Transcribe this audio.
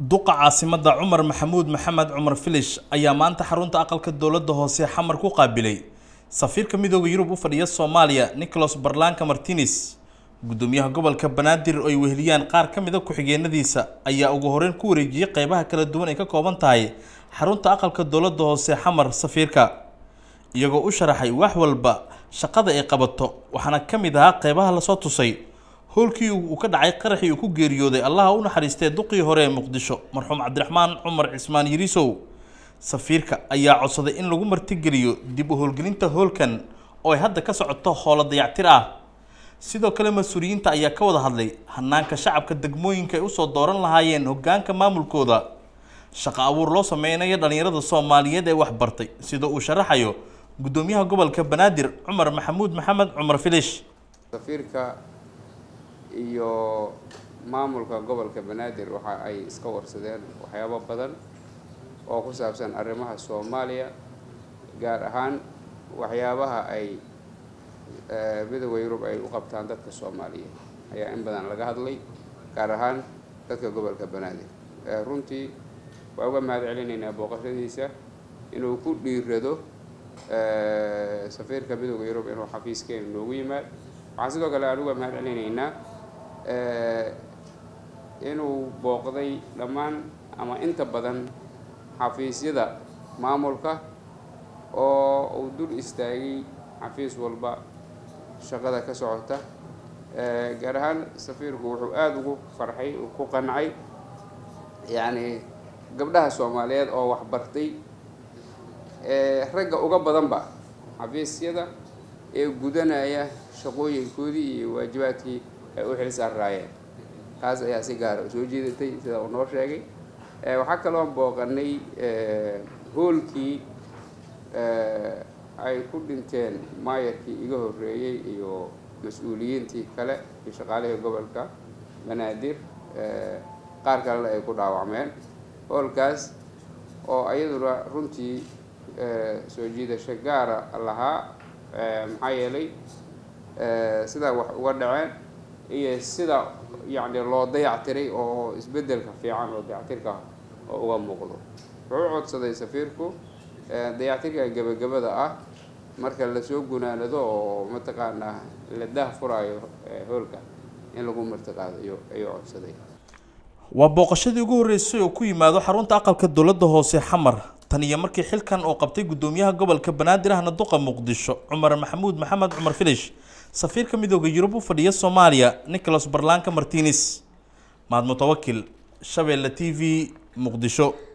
duqa caasimada cumar maxamuud maxamed cumar filish ayaa maanta xarunta aqalka dowladda hoose xamar ku qaabilay safiirka midooda yurub u fadhiya soomaaliya nicholas barlanka martines gudoomiyaha gobolka banaadir oo ay weheliyaan qaar ka mid a ku-xigeenadiisa ayaa ugu horeyn ku wareejiyey qeybaha kala duwan ay ka kooban tahay xarunta aqalka dowladda hoose xamar safiirka iyagoo u sharaxay wax walba shaqada ay qabato waxaana ka mid ahaa qeybaha lasoo tusay howlkii uu ka dhacay qaraxii uu ku geeriyooday allaha u naxariistay duqii hore ee muqdisho marxuum cabdiraxmaan cumar cismaan yirisow safiirka ayaa codsaday in lagu martigeliyo dib u howlgelinta hoolkan oo ay hadda ka socoto howlo dayactir ah sidoo kale mas-uuliyiinta ayaa ka wada hadlay hanaanka shacabka degmooyinka ay usoo dooran lahaayeen hogaanka maamulkooda shaqo abuur loo sameynayo dhalinyarada soomaaliyeed ee waxbartay sida uu sharaxayo gudoomiyaha gobolka banaadir cumar maxamuud maxamed cumar filish safiirka iyo maamulka gobolka banaadir waxa ay iska warsadeen waxyaabo badan oo ku saabsan arrimaha soomaaliya gaar ahaan waxyaabaha ay midooda yurub ay u qabtaan dadka soomaaliyeed ayaa in badan laga hadlay gaar ahaan dadka gobolka banaadir runtii waa uga mahad celinaynaa booqashadiisa inuu ku dhiirado safiirka midooda yurub inuu xafiiskeena noogu yimaad waxaan sidoo kale aan uga mahad celinaynaa inuu booqday dhammaan ama inta badan xafiisyada maamulka oo uu dul istaagay xafiis walba shaqada ka socota gaar ahaan safiirku wuxuu aada ugu farxay ku qancay yacni gabdhaha soomaaliyeed oo waxbartay ragga uga badanba xafiisyada ee gudanaya shaqooyinkoodii iyo waajibaadkii ay u xil saaraayeen taas ayaa si gaara soo jeedatay sida uu noo sheegay waxaa kaloo booqanay hoolkii ay ku dhinteen maayarkii iga horreeyey iyo mas-uuliyiintii kale iyo shaqaalihii gobolka banaadir qaar kalena ay ku dhaawacmeen hoolkaas oo iyaduna runtii soo jiidasho gaara lahaa maxaa yeelay sidaa wax uga dhaceen iyo sida yacni loo dayactiray oo isbeddelka fiican oo dayactirka oo uga muuqdo wuxuu codsaday safiirku dayactirka gebagabada ah marka lasoo gunaanado oo mataqaanaa la daah furaayo hoolka in lagu martiqaadayo ayuu codsaday waa booqashadii ugu horreysay oo ku yimaado xarunta aqalka dowladda hoose xamar tan iyo markii xilkan oo qabtay gudoomiyaha gobolka banaadir ahna duqa muqdisho cumar maxamuud maxamed cumar filish safiirka midooda yurub u fadhiya soomaaliya nicholas barlanka martines mahad mutawakil shabeelle t v muqdisho